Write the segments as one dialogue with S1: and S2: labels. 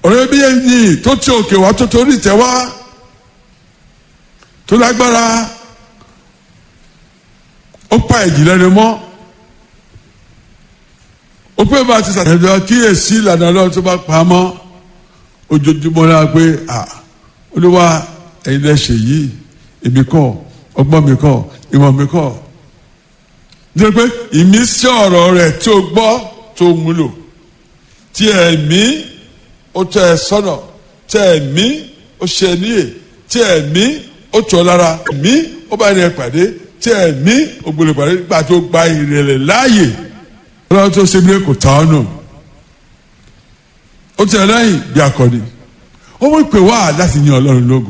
S1: ọ̀rẹ́ bí ẹni tó ti òkè wá tó torí ìtẹ́ wá tó lágbára ó pa ẹ̀jì lẹ́nu mọ́ ó pé bá a ti sàtẹ̀jọ́ kíyèsí ìlànà ọlọ́run tó bá pa á mọ́ ojoojúmọ́ náà pé olúwa ẹ̀yin lẹ ṣe yìí èmi kọ́ ọgbọ́n mi kọ́ ìmọ̀ mi kọ́ nítorí pé ìmísí ọ̀rọ̀ rẹ̀ tí o gbọ́ tó múlò tí ẹ̀mí ó tọ́ ẹ sọ́nà tí ẹ̀mí ó ṣe níyè tí ẹ̀mí ó tọ́ lára ẹ̀mí ó bá ní ẹ pàdé tí ẹ̀mí ó gbọ́dọ̀ pàdé nígbà tó gba ìrẹ̀lẹ̀ láàyè ọlọ́run tó ṣe bí kò tà ọ́ nù ó tẹ̀ lẹ́yìn bí akọni ó mú ìpè wá láti yan ọlọ́run lógo.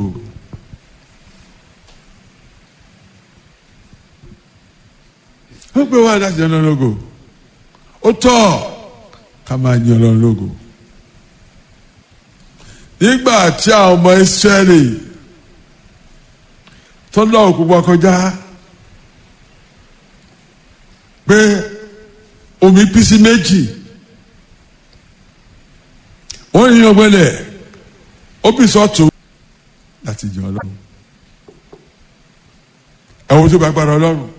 S1: ó pè wá láti yan ọlọ́run lógo ó tọ́ ká máa yan ọlọ́run lógo. nígbà tí àwọn ọmọ Ísírẹ́lì tó lọ́wọ́ púpọ̀ kọjá pé omi pín sí méjì wọ́n ní ọgbẹ́lẹ̀ ó bí sọ́tún láti jẹ ọlọ́run ẹ̀wọ̀n tó bá gbára ọlọ́run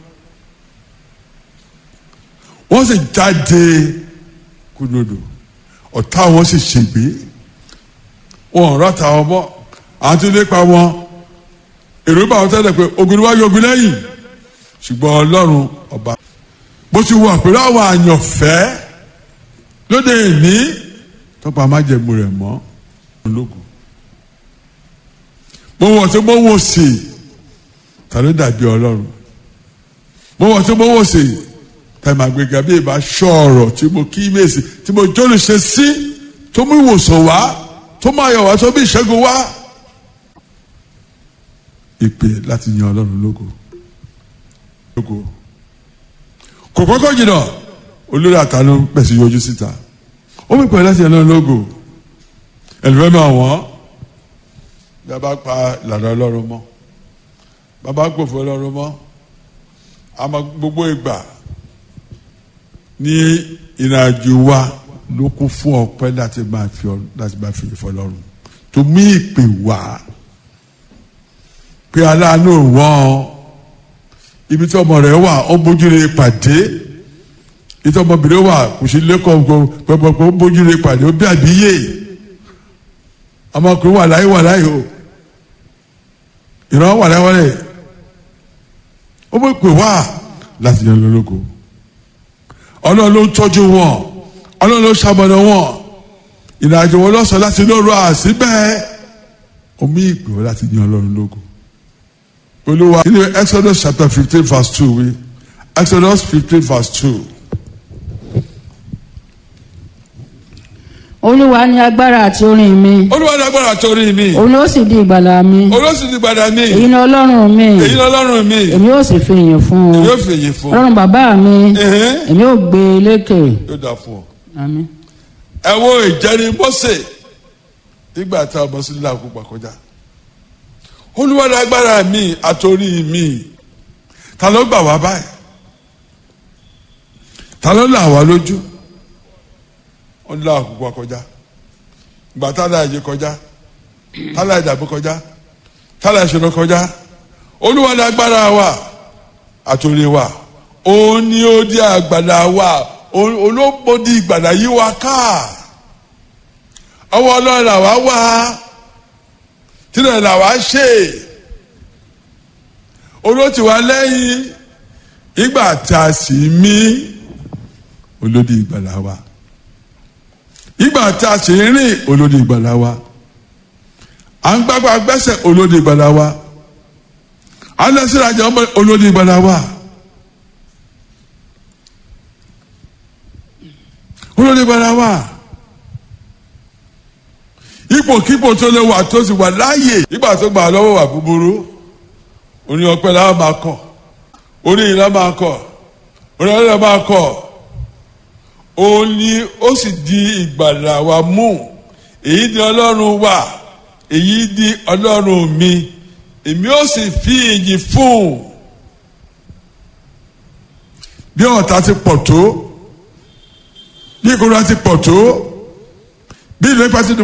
S1: wọ́n sì jáde kúndòdò ọ̀tá wọn sì ṣègbè wọn ò rọ́ta wọn mọ́ àwọn tó lépa wọn èrò bá wọn tẹ́lẹ̀ pé ogun níwájú ogun lẹ́yìn ṣùgbọ́n ọlọ́run ọba bó ti wà pẹ̀lú àwọn àyànfẹ́ lóde ìní tọ́pọ̀ amájẹ̀mú rẹ̀ mọ́ ológun mo wọ̀ tí mo wò sí ta ló dàbí ọlọ́run mo wọ̀ tí mo wò sí tẹ̀mọ̀ àgbègà bí ìbá ṣọ̀rọ̀ tí mo kí mèsì tí mo jọ́lù ṣe sí tó mú ìwòsàn wá tó máa yọ̀ wá tó bí ìṣẹ́gun wá ìpè láti yan ọlọ́run lógo lógo kò kọ́kọ́ jìnnà olórí àtàlù pẹ̀sì yọjú síta ó mú ìpè láti yan ọlọ́run lógo ẹlòmíràn máa wọ́n bí a bá pa ìlànà ọlọ́run mọ́ bàbá gbòfò ọlọ́run mọ́ àmọ́ gbogbo ìgbà ní ìrìnàjò wa ló kún fún ọpẹ́ láti máa fi láti máa fi ìfọlọ́run tó mú ìpè wá pé aláàánú wọ́n ibi tí ọmọ rẹ̀ wà ó bójú rẹ̀ pàdé ibi tí ọmọbìnrin wà kò sí lẹ́kọ̀ọ́ pẹ̀pẹ̀pẹ̀ ó bójú rẹ̀ pàdé ó bí àbíyè ọmọkùnrin wà láyé wà láyé o ìran wà láyé wà láyé ó mọ̀ pé wá láti yan lólógo ọlọ́run ló ń tọ́jú wọn ọlọ́run ló ń ṣamọ̀nà wọn ìrìnàjò wọn lọ́sàn-án láti lóru àṣìbẹ́ omi ìpè wọn láti yan ọlọ́run lógo olúwa nínú exodus chapter fifteen verse two wí exodus fifteen verse two.
S2: olúwa ni agbára àti orin mi
S1: olúwa ní agbára torí mi
S2: òun ló sì di ìgbàlà mi
S1: olóṣù ti gbàdá mi
S2: èyí ni ọlọ́run mi
S1: èyí ni ọlọ́run mi
S2: èmi ó sì fi ìyìn fún un
S1: yóò fèyí fún
S2: ọlọ́run bàbá mi
S1: Ẹ̀hẹ́n.
S2: èmi ó gbé e lékè
S1: yóò dà fún ọ.
S2: àmín
S1: ẹ wo ìjẹrin Mósè nígbà tá a bọ́ sí lílà òkú pàkọjá olúwa ní agbára mi àtòrí mi ta ló gbà wá báyìí ta ló là wá lójú ó ní lílà òkú pàkọjá ìgbà tá a là yé kọjá tá a là ìdàbò kọjá tá a là ìṣòro kọjá olúwa ní agbára wa àtòrí wa òun ni ó di àgbàlá wa olóbodì ìgbàlá yìí wa ká ọwọ́ ọlọ́run làwa wá tílẹ̀ làwa ṣe olóòtú wa lẹ́yìn ìgbà tá a sì mí olódì ìgbàlá wa ìgbà tá a sì rìn olódì ìgbàlá wa à ń gbàgbà gbẹ́sẹ̀ olódì ìgbàlá wa à ń lọ sí ìrajà ọmọ olódì ìgbàlá wa. olórí gbára wà ipòkípò tó lè wà tó sì wà láàyè nígbà tó gbà lọ́wọ́ wà búburú oní ọpẹ́ la máa kọ oní ìlà máa kọ oní ọlọ́dẹ máa kọ ó ní ó sì di ìgbàlà wa mú èyí di ọlọ́run wa èyí di ọlọ́run mi èmi ó sì fi ìyìn fún un bí ọ̀tá ti pọ̀ tó bí ìkórira ti pọ̀ tó bí ìlú ipa ti dùn